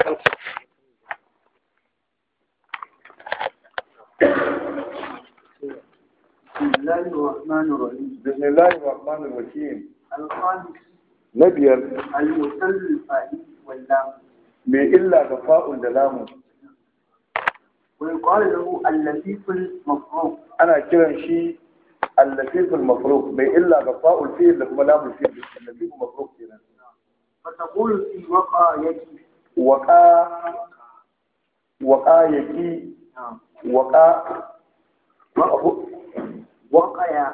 بسم الله الرحمن الرحيم بسم الله الرحمن الرحيم الخامس نبيار المثل الفائد واللام mai illa ga fa'un da lamun ويقال له اللفيف المفروض ana kiran shi allafiful mafruq mai illa ga fa'ul fi'il da kuma lamul fi'il allafiful mafruq kenan فتقول في وقايتي waqa waqa yaki نعم waqa وقيا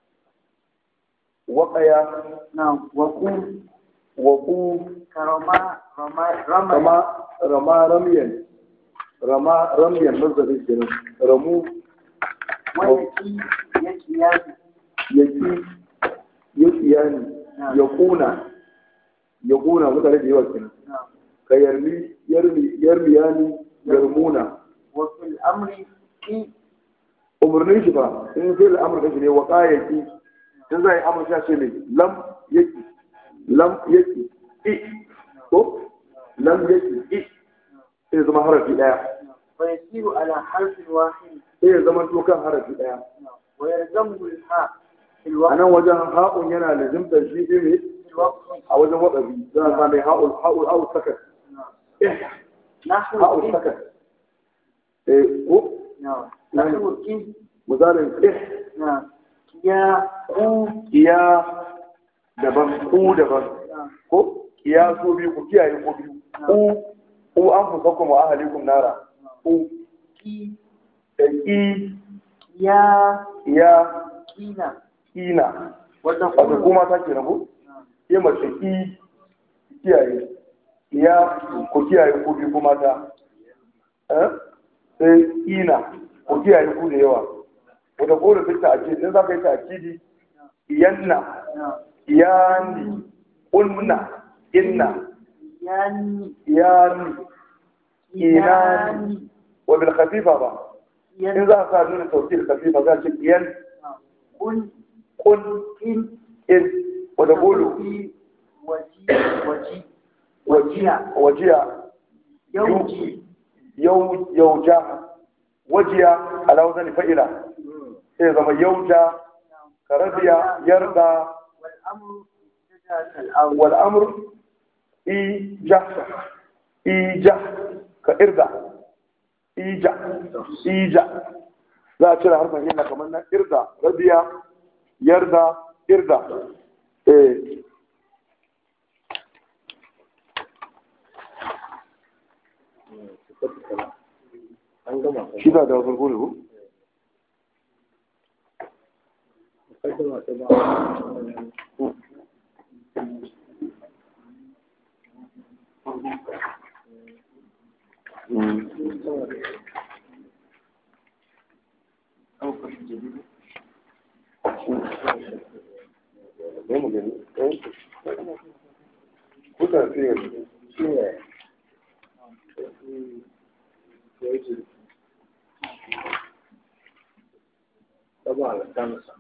waqaya نعم وقوم waqu كرما رما رما kama rama ramyan rama ramyan nazarin kenan ramu ويكي يكيان yaki yakiyani yakuna yakuna mutane da yawa kenan نعم ka yarmi yarmi yarmiyani yarmuna وفي الأمر في umarnin shi ba in zai al'amur kashi ne wa ƙayaki in za a yi amur sha ce mai lam yaki lam yaki i ko lam yaki i sai zama harafi ɗaya ويسير على حرف واحد sai ya zama to kan harafi ɗaya نعم ويلزمه الحاء في a الوقت nan wajen ha'un yana lazimtar shi shi ne في الوقت a wajen waɗabi za a sami ha'ul ha'ul ha'ul sakat نعم eh نحو ha'ul كيف sakat eh ko نعم نحو كيف misalin eh نعم يا قو iya daban ku daban نعم ko kiyaso biyu ku kiyaye ko biyu ku ku an fusa kuma ahalikum nara ku كي da ki يا ya كينا kina wato وتقول kuma ta ke rabu نعم ke mace ki kiyaye ya ku kiyaye ku biyu kuma ta eh sai kina ku kiyaye ku da yawa wata kore duk ta ake in za ka yi ta akidi iyanna نعم iyani unna inna يعني iyani inani wa bil khafifa ba in ين za ka sa nuna tawkil khafifa za ce iyan نعم قل kun إن in wa da bulu في وجي وجي wajiya wajiya يوجي yau yauja wajiya ala wazani fa'ila sai zama yauja karabiya yarda والأمر ابتدأ الأول wal amr ija ija ka irga ija ija za a cire harfin illa kamar na irga rabiya yarda irga eh shi da da farko ne ko ne mu gani eh kuka fiye طبعا الخامسة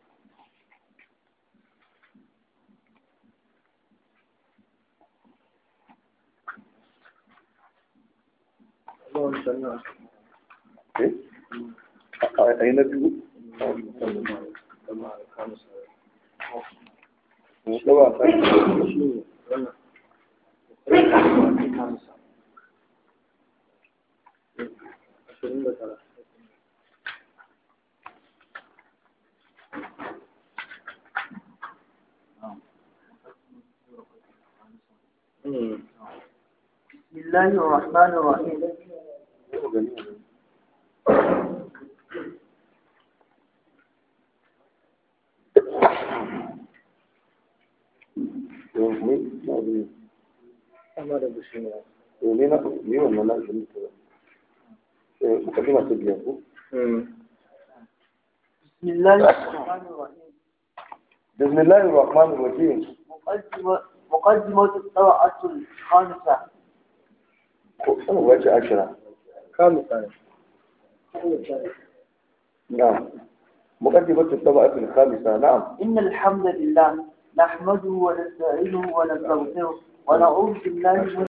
الله سنة eh a yi na biyu طبعا الخامسة da ba sai شنو أنا الخامسة عشرين ثلاثة بسم الله الرحمن الرحيم أمر بشنو ne na ne wannan na shi ne eh mukaddima ta biyan ku بسم الله الرحمن الرحيم بسم الله الرحمن الرحيم مقدمة مقدمة الطبعة الخامسة أنا واجه عشرة خامسة نعم مقدمة الطبقة الخامسة نعم إن الحمد لله نحمده ونستعينه ونستغفره ونعوذ بالله من